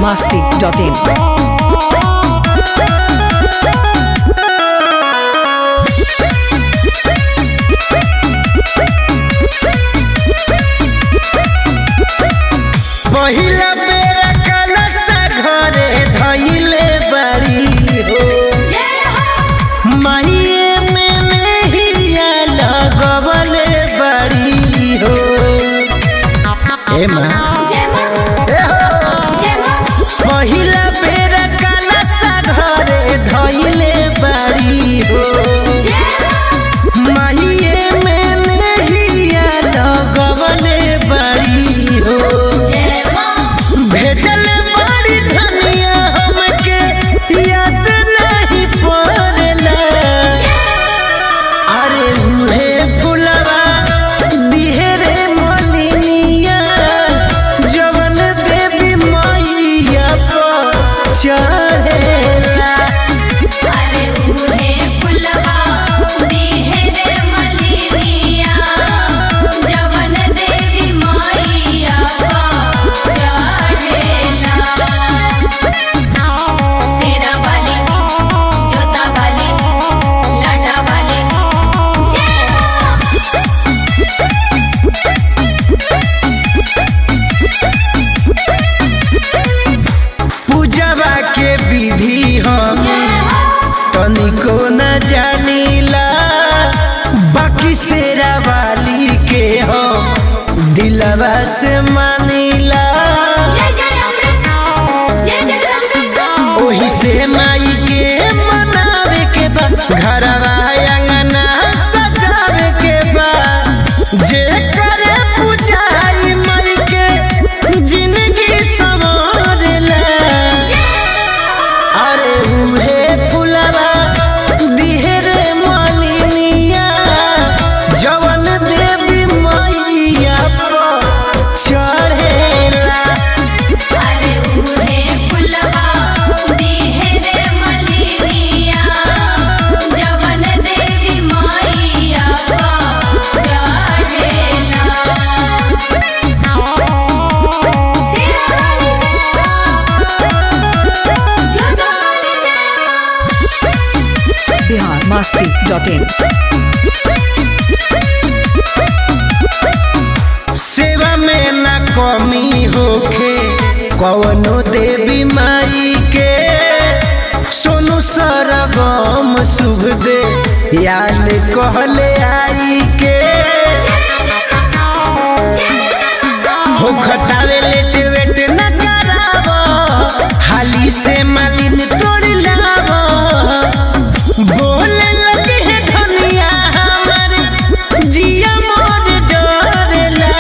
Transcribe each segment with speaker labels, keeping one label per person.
Speaker 1: masti.in.
Speaker 2: पहिला बेरा कलशा घरे धइले बाड़ी हो माहिए में नहिया लगवले बाड़ी हो ए माँ ए हो पहिला बेरा कलशा घरे धइले बाड़ी हो माहिए में नहिया लगवले बाड़ी हो भेजल बड़ी धनिया हमके याद नहीं पड़ला अरे उहे फुलवा दिहरे मलिनिया जवन देवी मैया पर चढ़ेला
Speaker 3: अरे उहे फुलवा दिहे रे मलिनिया जवन देवी मैया पर चढ़ेला सेरा वाली जोता वाली लाटा वाली जय हो
Speaker 2: पूजवा के विधि हम तनिको न जानीला बाकी शेरा वाली के हम दिलवा से मानीला
Speaker 3: जय जय अमृत जय जगदम्बिका
Speaker 2: ओही से माई के मनावे के बा घरवा अंगना सजावे के बा जे करे पूजाई माई के जिंदगी संवारेला अरे उहे फुलवा दिहरे मालिनिया जवन देवी मैया पर चढ़ेला
Speaker 3: अरे उहे फुलवा दिहे रे मलिनिया जवन देवी मैया पर चढ़ेला सेरा वाली जय हो जोता वाली जय हो
Speaker 1: Bihar masti.in.
Speaker 2: सेवा में न कमी होखे कवनो देवी माई के सोनू सरगम शुभ दे याद कहले आई के हो खतावे लेट वेट न करावो हाली से मालिन तोड़ लावो बोले लगे है धनिया हमर जिया मोर डरेला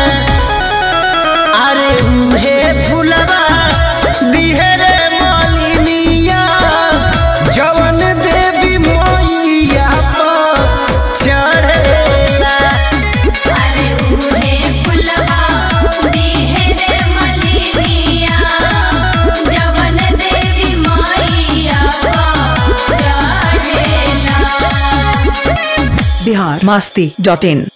Speaker 2: अरे उहे फुलवा दिहरे मालिनिया जवन देवी मैया पर चढ़ेला
Speaker 3: अरे उहे फुलवा दिहे रे मलिनिया जवन देवी मैया पर चढ़ेला
Speaker 1: Bihar masti.in.